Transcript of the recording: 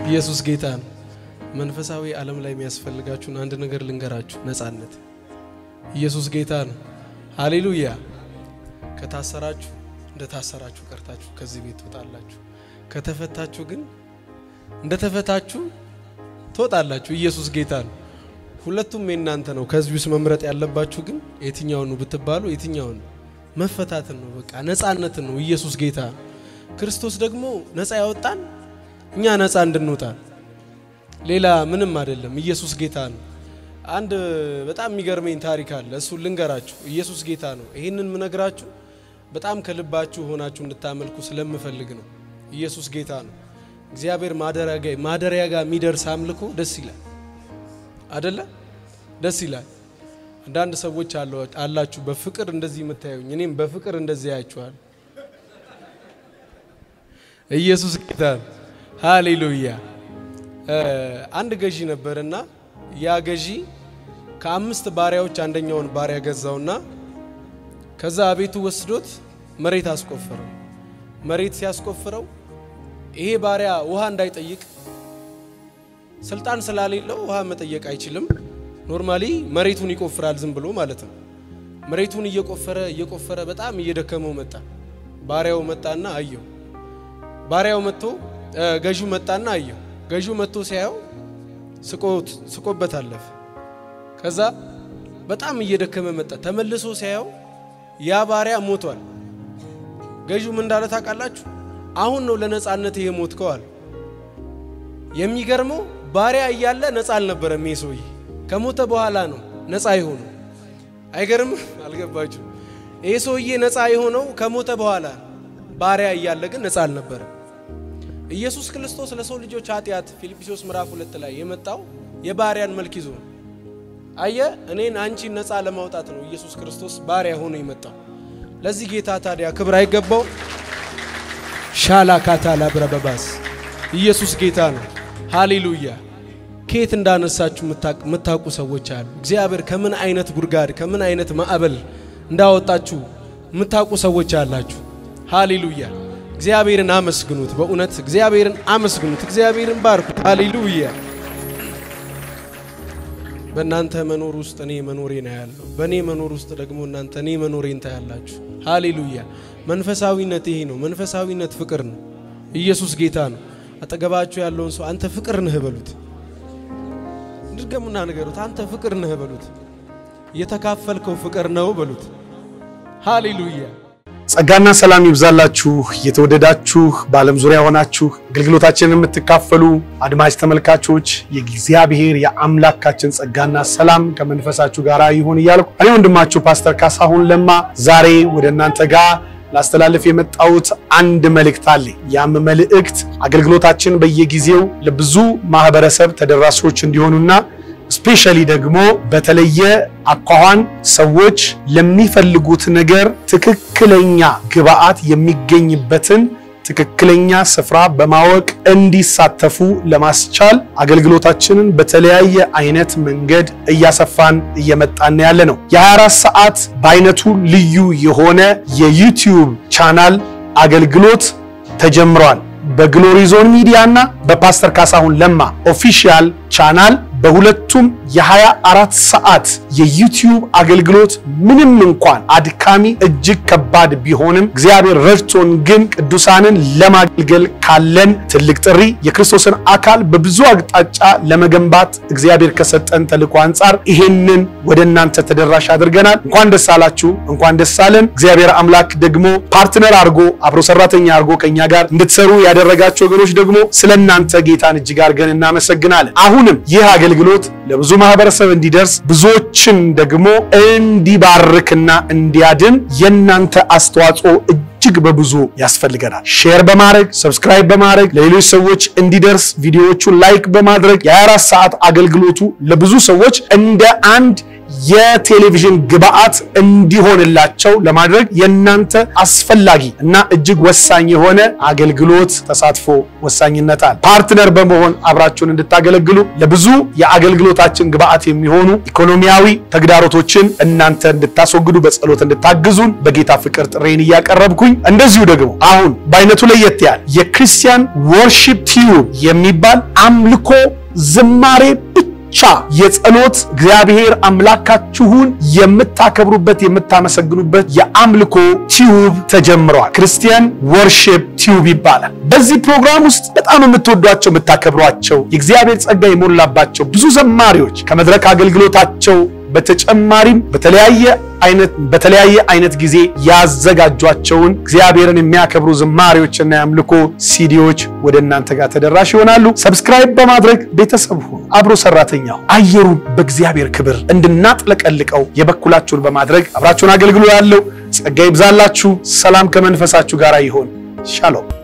ኢየሱስ ጌታ ነው። መንፈሳዊ ዓለም ላይ የሚያስፈልጋችሁን አንድ ነገር ልንገራችሁ፣ ነጻነት። ኢየሱስ ጌታ ነው። ሃሌሉያ። ከታሰራችሁ እንደ ታሰራችሁ ቀርታችሁ ከዚህ ቤት ትወጣላችሁ። ከተፈታችሁ ግን እንደ ተፈታችሁ ትወጣላችሁ። ኢየሱስ ጌታ ነው። ሁለቱም የእናንተ ነው። ከዚህ ውስጥ መምረጥ ያለባችሁ ግን የትኛውን ነው ብትባሉ የትኛውን ነው? መፈታትን ነው። በቃ ነጻነትን ነው። ኢየሱስ ጌታ ነው። ክርስቶስ ደግሞ ነጻ ያወጣን እኛ ነጻ እንድንወጣ ሌላ ምንም አይደለም። ኢየሱስ ጌታ ነው። አንድ በጣም የሚገርመኝ ታሪክ አለ። እሱን ልንገራችሁ። ኢየሱስ ጌታ ነው። ይህንን ምነግራችሁ በጣም ከልባችሁ ሆናችሁ እንድታመልኩ ስለምፈልግ ነው። ኢየሱስ ጌታ ነው። እግዚአብሔር ማደሪያ ጋር የሚደርስ አምልኮ ደስ ይላል አደለ? ደስ ይላል። አንዳንድ ሰዎች አላችሁ በፍቅር እንደዚህ የምታዩኝ፣ እኔም በፍቅር እንደዚህ ያያችኋል። ኢየሱስ ጌታ ነው። ሃሌሉያ። አንድ ገዢ ነበርና ያ ገዢ ከአምስት ባሪያዎች አንደኛውን ባሪያ ገዛውና ከዛ ቤቱ ወስዶት መሬት አስቆፈረው። መሬት ሲያስቆፍረው ይሄ ባሪያ ውሃ እንዳይጠይቅ ስልጣን ስላሌለው ውሃ መጠየቅ አይችልም። ኖርማሊ መሬቱን ይቆፍራል ዝም ብሎ ማለት ነው። መሬቱን እየቆፈረ እየቆፈረ በጣም እየደከመው መጣ። ባሪያው መጣና አየው። ባሪያው መጥቶ ገዢው መጣና አየው። ገዢው መጥቶ ሲያየው ስቆበት አለፈ። ከዛ በጣም እየደከመ መጣ። ተመልሶ ሲያየው ያ ባሪያ ሞቷል። ገዢው ምን እንዳለ ታውቃላችሁ? አሁን ነው ለነጻነት ይሄ ሞትከው አለ። የሚገርመው ባሪያ እያለ ነጻ አልነበረም። ይሄ ሰውዬ ከሞተ በኋላ ነው ነጻ የሆነው። አይገርም? አልገባችሁ? ይሄ ሰውዬ ነጻ የሆነው ከሞተ በኋላ ባሪያ እያለ ግን ነጻ አልነበረም። ኢየሱስ ክርስቶስ ለሰው ልጆች ኃጢአት ፊልጵስዩስ ምዕራፍ ሁለት ላይ የመጣው የባሪያን መልክ ይዞ ነው። አየ እኔን አንቺን ነፃ ለማውጣት ነው ኢየሱስ ክርስቶስ ባሪያ ሆኖ የመጣው። ለዚህ ጌታ ታዲያ ክብር አይገባው? ሻላ ካታላ ብረበባስ ኢየሱስ ጌታ ነው። ሃሌሉያ። ከየት እንዳነሳችሁ የምታውቁ ሰዎች አሉ። እግዚአብሔር ከምን አይነት ጉድጓድ ከምን አይነት ማዕበል እንዳወጣችሁ የምታውቁ ሰዎች አላችሁ። ሃሌሉያ። እግዚአብሔርን አመስግኑት። በእውነት እግዚአብሔርን አመስግኑት። እግዚአብሔርን ባርኩት። ሃሌሉያ። በእናንተ መኖር ውስጥ እኔ መኖሬ ነው ያለው። በእኔ መኖር ውስጥ ደግሞ እናንተ እኔ መኖሬን ታያላችሁ። ሃሌሉያ። መንፈሳዊነት ይሄ ነው። መንፈሳዊነት ፍቅር ነው። ኢየሱስ ጌታ ነው። አጠገባችሁ ያለውን ሰው አንተ ፍቅር ነህ በሉት። ድገሙና ንገሩት። አንተ ፍቅር ነህ በሉት። የተካፈልከው ፍቅር ነው በሉት። ሃሌሉያ። ጸጋና ሰላም ይብዛላችሁ። የተወደዳችሁ በዓለም ዙሪያ ሆናችሁ አገልግሎታችንን የምትካፈሉ አድማጭ ተመልካቾች የእግዚአብሔር የአምላካችን ጸጋና ሰላም ከመንፈሳችሁ ጋር ይሁን እያልኩ እኔ ወንድማችሁ ፓስተር ካሳሁን ለማ ዛሬ ወደ እናንተ ጋር ላስተላልፍ የመጣሁት አንድ መልእክት አለ። ያም መልእክት አገልግሎታችን በየጊዜው ለብዙ ማህበረሰብ ተደራሾች እንዲሆኑና ስፔሻሊ ደግሞ በተለየ አኳኋን ሰዎች ለሚፈልጉት ነገር ትክክለኛ ግብአት የሚገኝበትን ትክክለኛ ስፍራ በማወቅ እንዲሳተፉ ለማስቻል አገልግሎታችንን በተለያየ አይነት መንገድ እያሰፋን እየመጣን ያለ ነው። የ24 ሰዓት በአይነቱ ልዩ የሆነ የዩቲዩብ ቻናል አገልግሎት ተጀምሯል። በግሎሪ ዞን ሚዲያ እና በፓስተር ካሳሁን ለማ ኦፊሻል ቻናል በሁለቱም የ24 ሰዓት የዩቲዩብ አገልግሎት ምንም እንኳን አድካሚ እጅግ ከባድ ቢሆንም እግዚአብሔር ረድቶን ግን ቅዱሳንን ለማገልገል ካለን ትልቅ ጥሪ የክርስቶስን አካል በብዙ አቅጣጫ ለመገንባት እግዚአብሔር ከሰጠን ተልእኮ አንጻር ይሄንን ወደ እናንተ ተደራሽ አድርገናል። እንኳን ደስ አላችሁ፣ እንኳን ደስ አለን። እግዚአብሔር አምላክ ደግሞ ፓርትነር አድርጎ አብሮ ሰራተኛ አድርጎ ከኛ ጋር እንድትሰሩ ያደረጋቸው ወገኖች ደግሞ ስለ እናንተ ጌታን እጅግ አድርገን እናመሰግናለን። አሁንም ይህ አገልግሎት ለብዙ ማህበረሰብ እንዲደርስ ብዙዎችን ደግሞ እንዲባርክና እንዲያድን የእናንተ አስተዋጽኦ እጅግ በብዙ ያስፈልገናል። ሼር በማድረግ ሰብስክራይብ በማድረግ ለሌሎች ሰዎች እንዲደርስ ቪዲዮዎቹን ላይክ በማድረግ የ24 ሰዓት አገልግሎቱ ለብዙ ሰዎች እንደ አንድ የቴሌቪዥን ግብአት እንዲሆንላቸው ለማድረግ የእናንተ አስፈላጊ እና እጅግ ወሳኝ የሆነ አገልግሎት ተሳትፎ ወሳኝነት አለ። ፓርትነር በመሆን አብራችሁን እንድታገለግሉ ለብዙ የአገልግሎታችን ግብአት የሚሆኑ ኢኮኖሚያዊ ተግዳሮቶችን እናንተ እንድታስወግዱ በጸሎት እንድታግዙን በጌታ ፍቅር ጥሬን እያቀረብኩኝ እንደዚሁ ደግሞ አሁን በአይነቱ ለየት ያለ የክርስቲያን ወርሺፕ ቲዩብ የሚባል አምልኮ ዝማሬ ብቻ የጸሎት እግዚአብሔር አምላካችሁን የምታከብሩበት የምታመሰግኑበት የአምልኮ ቲዩብ ተጀምረዋል። ክርስቲያን ወርሺፕ ቲዩብ ይባላል። በዚህ ፕሮግራም ውስጥ በጣም የምትወዷቸው የምታከብሯቸው የእግዚአብሔር ጸጋ የሞላባቸው ብዙ ዘማሪዎች ከመድረክ አገልግሎታቸው በተጨማሪም በተለያየ አይነት በተለያየ አይነት ጊዜ ያዘጋጇቸውን እግዚአብሔርን የሚያከብሩ ዝማሬዎችና የአምልኮ ሲዲዎች ወደ እናንተ ጋር ተደራሽ ይሆናሉ። ሰብስክራይብ በማድረግ ቤተሰብ ሁኑ። አብሮ ሰራተኛው አየሩን በእግዚአብሔር ክብር እንድናጥለቀልቀው የበኩላችሁን በማድረግ አብራችሁን አገልግሎ ያለው ጸጋ ይብዛላችሁ። ሰላም ከመንፈሳችሁ ጋር ይሆን። ሻሎም